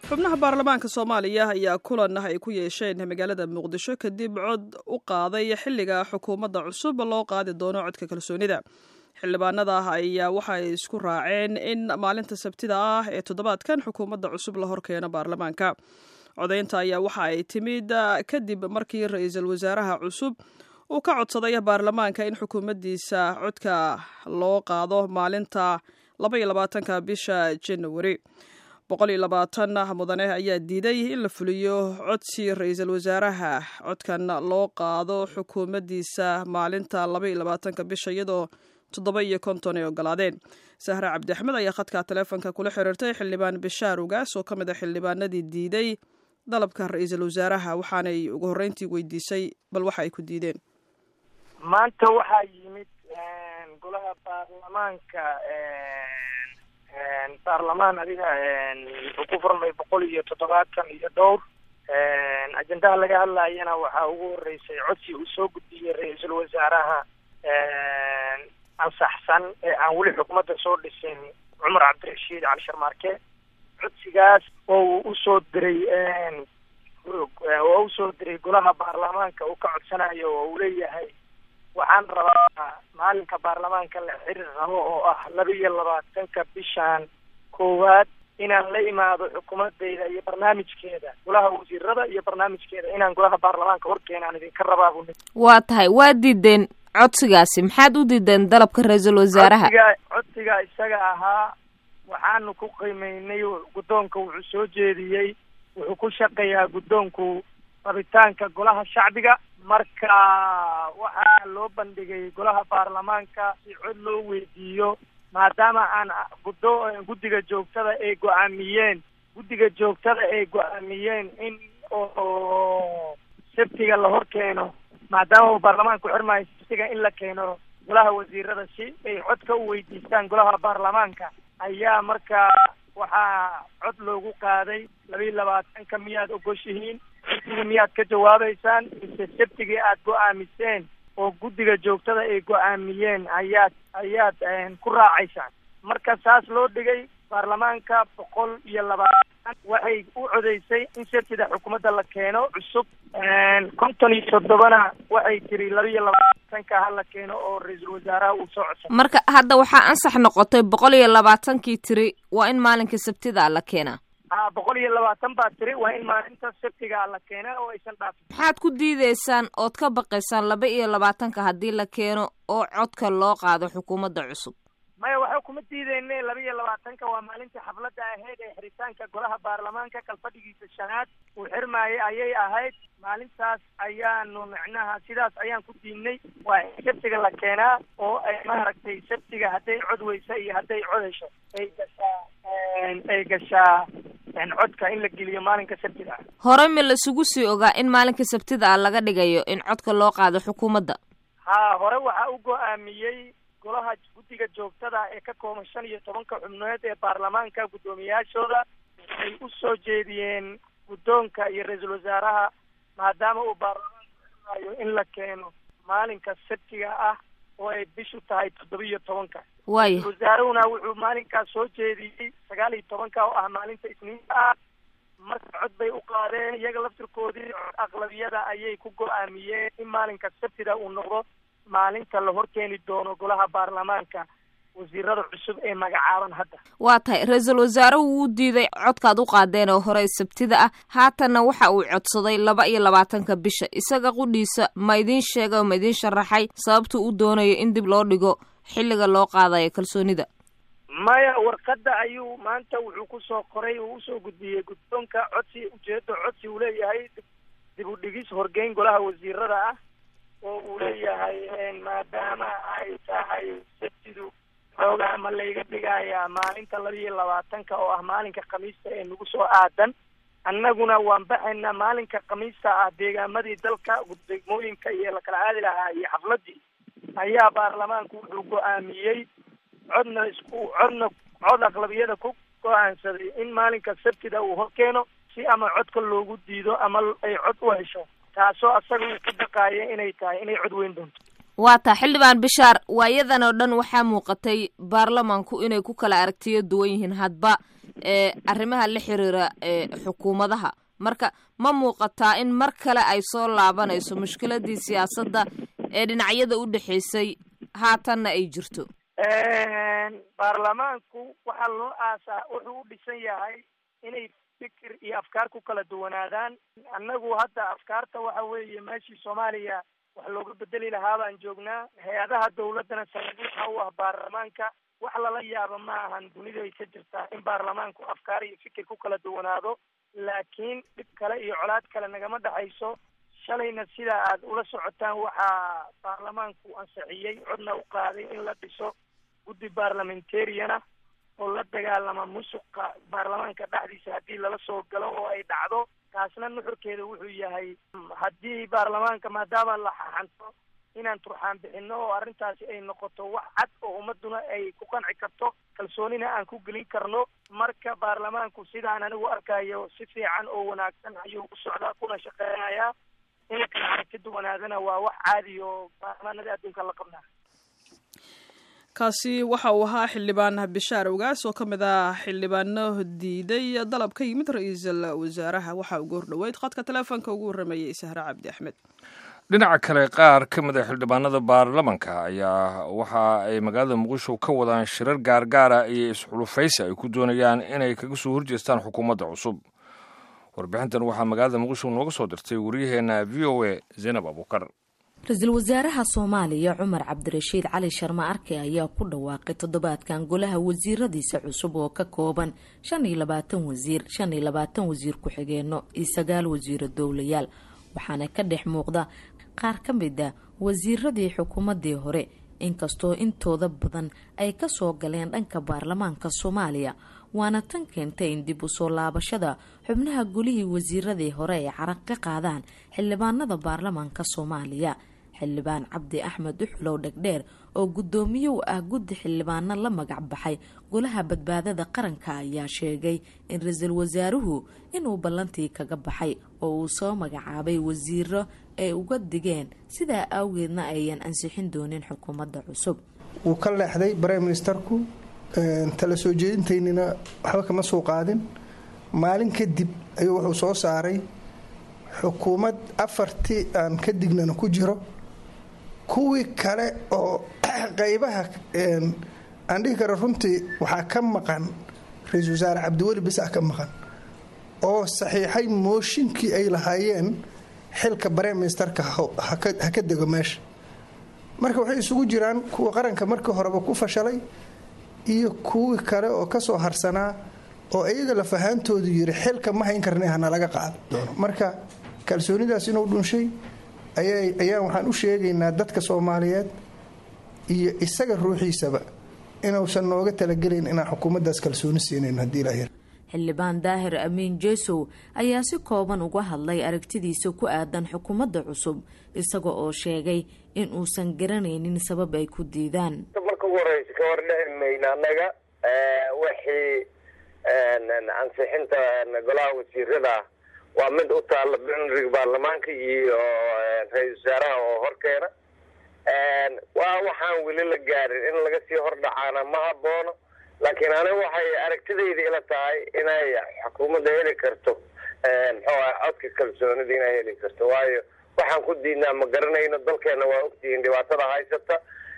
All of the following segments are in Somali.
xubnaha baarlamaanka soomaaliya ayaa kulan ay ku yeesheen magaalada muqdisho kadib cod u qaaday xilliga xukuumadda cusub loo qaadi doono codka kalsoonida xildhibaanada ayaa waxay isku raaceen in maalinta sabtida ah ee toddobaadkan xukuumadda cusub la horkeeno baarlamaanka codaynta ayaa waxa ay timid kadib markii ra-iisul wasaaraha cusub uu ka codsaday baarlamaanka in xukuumaddiisa codka loo qaado maalinta labaiyo labaatanka bisha januari boqol iyo labaatan mudane ayaa diiday in la fuliyo codsi ra-iisul wasaaraha codkan loo qaado xukuumaddiisa maalinta labaiyo labaatanka bisha iyadoo toddoba iyo konton ay ogolaadeen sahre cabdi axmed ayaa khadka taleefonka kula xiriirtay xildhibaan bishaar ugaas oo ka mid a xildhibaanadii diiday dalabka ra-iisul wasaaraha waxaanay ugu horreyntii weydiisay bal waxa ay ku diideen maanta waxaa yimid golaha baarlamaanka baarlamaan adiga wuxuu ku furmay boqol iyo toddobaatan iyo dhowr ajendaha laga hadlayana waxaa ugu horeysay codsi uu soo gudbiyey ra-iisul wasaaraha ansaxsan ee aan weli xukuumadda soo dhisin cumar cabdirashiid cali sharmaarke codsigaas oo uu usoo diray oo usoo diray golaha baarlamaanka uu ka codsanayo oo uu leeyahay waxaan rabaa maalinka baarlamaanka la xiriir rabo oo ah laba iyo labaatanka bishan koowaad inaan la imaado xukuumadeyda iyo barnaamijkeeda golaha wasiirada iyo barnaamijkeeda inaan golaha baarlamaanka horkeenaan idinka rabaa buu waa tahay waa diideen codsigaasi maxaad u diideen dalabka ra-iisul wasaaraha codsiga codsiga isaga ahaa waxaanu ku qiimeynay guddoonka wuxuu soo jeediyey wuxuu ku shaqeeyaa guddoonku rabitaanka golaha shacbiga marka waxaa loo bandhigay golaha baarlamaanka si cod loo weydiiyo maadaama aan guddo guddiga joogtada ay go-aamiyeen guddiga joogtada ay go-aamiyeen in oo sabtiga la hor keeno maadaama uu baarlamaanku xirmaayo sabtiga in la keeno golaha wasiirada si ay codka u weydiistaan golaha baarlamaanka ayaa marka waxaa cod loogu qaaday laba iyo labaatanka miyaad ogoshihiin sabtiga miyaad ka jawaabeysaan mise sabtigii aad go-aamiseen oo guddiga joogtada ay go-aamiyeen ayaad ayaad ku raacaysaan marka saas loo dhigay baarlamaanka boqol iyo labaatan waxay u codeysay in sabtida xukuumadda la keeno cusub konton iyo toddobana waxay tiri laba iyo labaatanka ha la keeno oo ra-iisul wasaaraha uu soo codsan marka hadda waxaa ansax noqotay boqol iyo labaatankii tiri waa in maalinka sabtida la keenaa a boqol iyo labaatan baa tiri waa in maalinta sabtiga la keena oo aysan dhaafin maxaad ku diideysaan ood ka baqaysaan laba iyo labaatanka haddii la keeno oo codka loo qaado xukuumadda cusub maya waxa kuma diideyne laba iyo labaatanka waa maalintii xafladda ahayd ee xiritaanka golaha baarlamaanka kalfadhigiisa shanaad uu xirmaayay ayay ahayd maalintaas ayaanu micnaha sidaas ayaan ku diidnay waa in sabtiga la keenaa oo ay maaragtay sabtiga hadday cod weysa iyo hadday cod hesho ay gashaa ay gashaa codka in la geliyo maalinka sabtida ah hore ma laisugu sii ogaa in maalinka sabtida ah laga dhigayo in codka loo qaado xukuumadda ha hore waxaa u go-aamiyey golaha guddiga joogtada ee ka kooban shan iyo tobanka xubnood ee baarlamaanka guddoomiyaashooda ay u soo jeediyeen guddoonka iyo ra-iisul wasaaraha maadaama uu baarlamaanka xirmaayo in la keeno maalinka sabtiga ah oo ay bishu tahay toddoba iyo tobanka waaya ra-isul wasaarahuna wuxuu maalinkaas soo jeediyey sagaal iyo tobanka oo ah maalinta isniinta ah marka cod bay u qaadeen iyaga laftirkoodii cod aqlabiyada ayay ku go-aamiyeen in maalinka sabtida uu noqdo maalinta la horkeeni doono golaha baarlamaanka wasiirada cusub ee magacaaban hadda waa tahay ra-iisul wasaaruhu wuu diiday codkaad u qaadeen oo hore sabtida ah haatanna waxa uu codsaday laba iyo labaatanka bisha isaga qudhiisa ma idiin sheegay oo ma idiin sharaxay sababtuu u doonayo in dib loo dhigo xilliga loo qaadayo kalsoonida maya warqadda ayuu maanta wuxuu kusoo qoray uu usoo gudbiyey guddoonka codsi ujeedo codsi uu leeyahay dib u dhigis horgeyn golaha wasiirada ah oo uu leeyahay maadaama ay tahay sabtidu xoogaa ma layga dhigayaa maalinta laba iyo labaatanka oo ah maalinka khamiista ee nagu soo aadan annaguna waan baxaynaa maalinka khamiista ah deegaamadii dalka degmooyinka iyo lakala aadi lahaa iyo xafladii ayaa baarlamaanku wuxuu go-aamiyey codna isku codna cod aqlabiyada ku go-aansaday in maalinka sabtida uu horkeeno si ama codka loogu diido ama ay cod u hesho taasoo asaga ka baqaaya inay tahay inay cod weyn doonto waa taa xildhibaan bishaar waayadan oo dhan waxaa muuqatay baarlamaanku inay ku kala aragtiyo duwan yihiin hadba ee arrimaha la xiriira ee xukuumadaha marka ma muuqataa in mar kale ay soo laabanayso mushkiladii siyaasadda ee dhinacyada u dhexaysay haatanna ay jirto baarlamaanku waxaa loo aasaa wuxuu u dhisan yahay inay fikir iyo afkaar ku kala duwanaadaan annagu hadda afkaarta waxa weeye meeshii soomaaliya wax looga bedeli lahaa baan joognaa hay-adaha dawladdana sanadiixa u ah baarlamaanka wax lala yaaba ma ahan dunidu ay ka jirtaa in baarlamaanku afkaar iyo fikir ku kala duwanaado laakiin dhib kale iyo colaad kale nagama dhexayso shalayna sidaa aad ula socotaan waxaa baarlamaanku ansixiyey codna u qaaday in la dhiso guddi baarlamentariana oo la dagaalama musuqa baarlamaanka dhexdiisa haddii lala soo galo oo ay dhacdo taasna nuxurkeeda wuxuu yahay haddii baarlamaanka maadaama la xaxanto inaan turxaan bixino oo arrintaasi ay noqoto wax cad oo ummaduna ay ku qanci karto kalsoonina aan ku gelin karno marka baarlamaanku sidaan anigu arkayo si fiican oo wanaagsan ayuu u socdaa kuna shaqeynayaa in kala aragti duwanaadana waa wax caadi oo baarlamaanada adduunka la qabnaa kaasi waxa uu ahaa xildhibaan bishaar ogaas oo ka mid ah xildhibaano diiday dalab ka yimid ra-iisul wasaaraha waxa ugu hordhoweyd khadka teleefonka ugu warrameeyey sahre cabdi axmed dhinaca kale qaar ka mid a xildhibaanada baarlamanka ayaa waxa ay magaalada muqdisho ka wadaan shirar gaargaara iyo isxulufaysi ay ku doonayaan inay kaga soo horjeestaan xukuumadda cusub warbixintan waxaa magaalada muqdisho nooga soo dirtay waryaheena v o a zaynab abuukar ra-iisul wasaaraha soomaaliya cumar cabdirashiid cali sharma arke ayaa ku dhawaaqay toddobaadkan golaha wasiiradiisa cusub oo ka kooban shan iyo labaatan wasiir shan iyo labaatan wasiir ku-xigeenno iyo sagaal wasiiro dowlayaal waxaana ka dhex muuqda qaar ka mid a wasiiradii xukuumadii hore inkastoo intooda badan ay kasoo galeen dhanka baarlamaanka soomaaliya waana tan keentay in dib u soo laabashada xubnaha golihii wasiiradii hore ay caraq ka qaadaan xildhibaanada baarlamaanka soomaaliya xildhibaan cabdi axmed uxulow dhegdheer oo guddoomiye u ah guddi xildhibaano la magac baxay golaha badbaadada qaranka ayaa sheegay in ra-iisul wasaaruhu inuu ballantii kaga baxay oo uu soo magacaabay wasiiro ay uga digeen sidaa awgeedna ayan ansixin doonin xukuumadda cusub wuu ka leexday brime ministerku tala soo jeedintaynina waxba kama soo qaadin maalin kadib ayuu wuxuu soo saaray xukuumad afartii aan ka dignana ku jiro kuwii kale oo qaybaha aan dhihi karo runtii waxaa ka maqan ra-iisul wasaare cabdiweli bisaa ka maqan oo saxiixay mooshinkii ay lahaayeen xilka brime ministerka ha ka dego meesha marka waxay isugu jiraan kuwa qaranka markii horeba ku fashalay iyo kuwii kale oo kasoo harsanaa oo iyaga lafahaantoodu yiri xilka ma hayn karna hana laga qaado doono marka kalsoonidaas inuu dhunshay ayaan waxaan u sheegaynaa dadka soomaaliyeed iyo isaga ruuxiisaba inuusan nooga talagelayn inaan xukuumaddaas kalsooni siinayn haddii ilaa xildhibaan daahir amiin jesow ayaa si kooban uga hadlay aragtidiisa ku aadan xukuumadda cusub isaga oo sheegay in uusan garanaynin sabab ay ku diidaan marka ugu horeysa ka hordhici mayna annaga wixii ansixinta golaha wasiirada waa mid u taalla bnrig baarlamaanka iyo ra-isul wasaaraha oo horkeena waa waxaan weli la gaarin in laga sii hordhacaana ma haboono laakiin aniga waxay aragtidayda ila tahay inay xukuumadda heli karto muxuu ah codka kalsoonida inay heli karto waayo waxaan ku diidnaa ma garanayno dalkeena waa ogtihiin dhibaatada haysata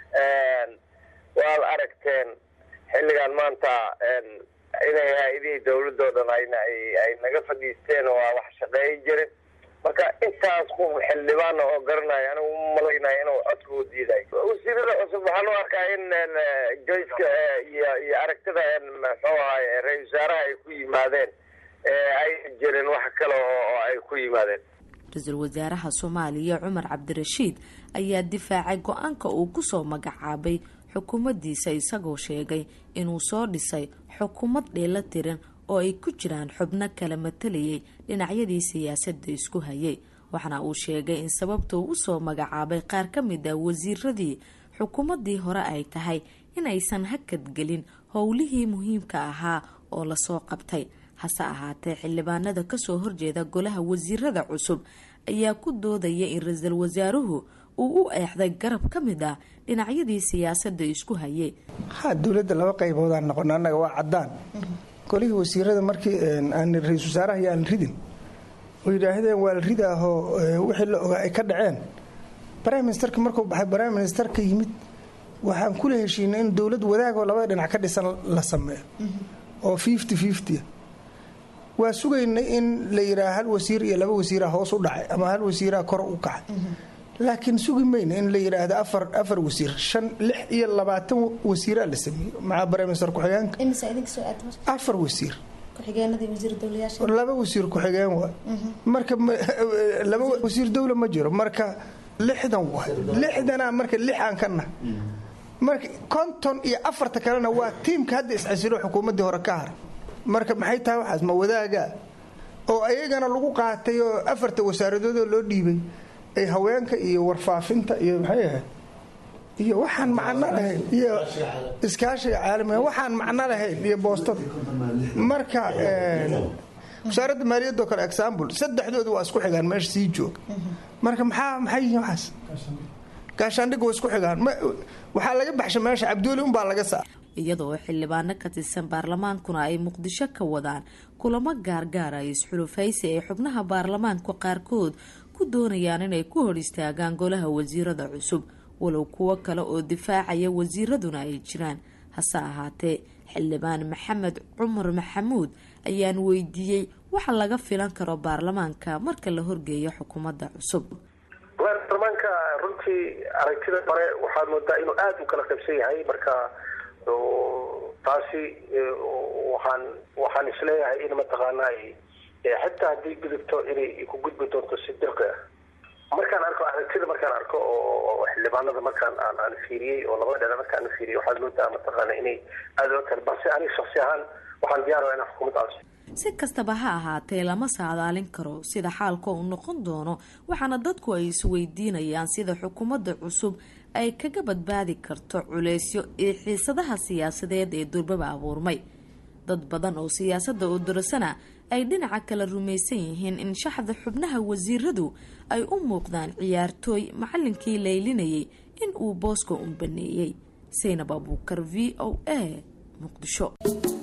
waad aragteen xilligan maanta inay hay-adihii dawladoo dhan ayna ay naga fadhiisteen oo aan wax shaqeeyi jirin marka intaas ku xildhibaana oo garanaya anigu u malaynaya inuu codka u diidayo wasiirada cusub waxaan u arkaa in joyska iyo iyo aragtida muxuu ahay ra-isul wasaaraha ay ku yimaadeen ay jirin wax kale oo ay ku yimaadeen ra-iisul wasaaraha soomaaliya cumar cabdirashiid ayaa difaacay go-aanka uu kusoo magacaabay xukuumaddiisa isagoo sheegay inuu soo dhisay xukuumad dheela tiran oo ay ku jiraan xubno kala matalayay dhinacyadii siyaasadda isku hayay waxaana uu sheegay in sababta uu usoo magacaabay qaar ka mid ah wasiiradii xukuumaddii hore ay tahay in aysan hakadgelin howlihii muhiimka ahaa oo lasoo qabtay hase ahaatee xildhibaanada kasoo horjeeda golaha wasiirada cusub ayaa ku doodaya in ra-iisul wasaaruhu uu u eexday garab ka mid ah dhinacyadii siyaasadda isku hayay ha dowladda laba qayboodaan noqon annaga waa caddaan golihii wasiirada markii aan ra-isul wasaaraha iyo aan ridin oo yidhaahdeen waa la ridaahoo wixii la ogaa ay ka dhaceen prime ministerka markuu baxay prime ministerka yimid waxaan kula heshiinay in dowlad wadaagoo labada dhinac ka dhisan la sameeyo oo fifty fifty waa sugaynay in la yidhaha hal wasiir iyo laba wasiira hoos u dhacay ama hal wasiiraa kor u kacay laakiin sugi mayna in la yidhaahdo afar afar wasiir shan lix iyo labaatan wasiiraa la sameeyey maxaa prime minister ku-xigeenka afar wasiir laba wasiir ku-xigeen waay marka laba wasiir dowla ma jiro marka lixdan waay lixdanaa marka lix aan ka nah marka konton iyo afarta kalena waa tiimka hadda isxasilo xukuumaddii hore ka haray marka maxay tahay waxaas ma wadaagaa oo ayagana lagu qaatay oo afarta wasaaradoodoo loo dhiibay ay haweenka iyo warfaafinta iyo maxay ahayd iyo waxaan macno lahayn iyo iskaashiga caalamiga waxaan macno lahayn iyo boostada marka wasaaradda maaliyadoo kale example saddexdooda waa isku xigaan meesha sii jooga marka maxaa maxay yihiin waxaas gaashaandhigga waa isku xigaan waxaa laga baxsha meesha cabduuli unbaa laga saar iyadoo xildhibaano ka tirsan baarlamaankuna ay muqdisho ka wadaan kulamo gaargaara iyo isxulufaysi ay xubnaha baarlamaanka qaarkood ku doonayaan inay ku hor istaagaan golaha wasiirada cusub walow kuwo kale oo difaacaya wasiiraduna ay jiraan hase ahaatee xildhibaan maxamed cumar maxamuud ayaan weydiiyey waxa laga filan karo baarlamaanka marka la horgeeyo xukuumadda cusub baarlamaanka runtii aragtida hore waxaad moodaa inuu aada u kala qaybsan yahay marka taasi waxaan waxaan isleeyahay in mataqaana xitaa haddii gudubto inay ku gudbi doonto si dirqi ah markaan arko aragtida markaan arko oo xildhibaanada markaan aan aan fiiriyey oo labada dhinac markaan fiiriyey waxaad moodaa mataqaana inay aada oo kale balse aniga shaksi ahaan waxaan diyaar inaan xukuumad aansi si kastaba ha ahaatee lama saadaalin karo sida xaalka uu noqon doono waxaana dadku ay isweydiinayaan sida xukuumadda cusub ay kaga badbaadi karto culeysyo iyo xiisadaha siyaasadeed ee durbaba abuurmay dad badan oo siyaasadda oo dorasana ay dhinaca kale rumaysan yihiin in shaxda xubnaha wasiiradu ay u muuqdaan ciyaartooy macalinkii laylinayay in uu booska un baneeyey saynab abuukar v o a muqdisho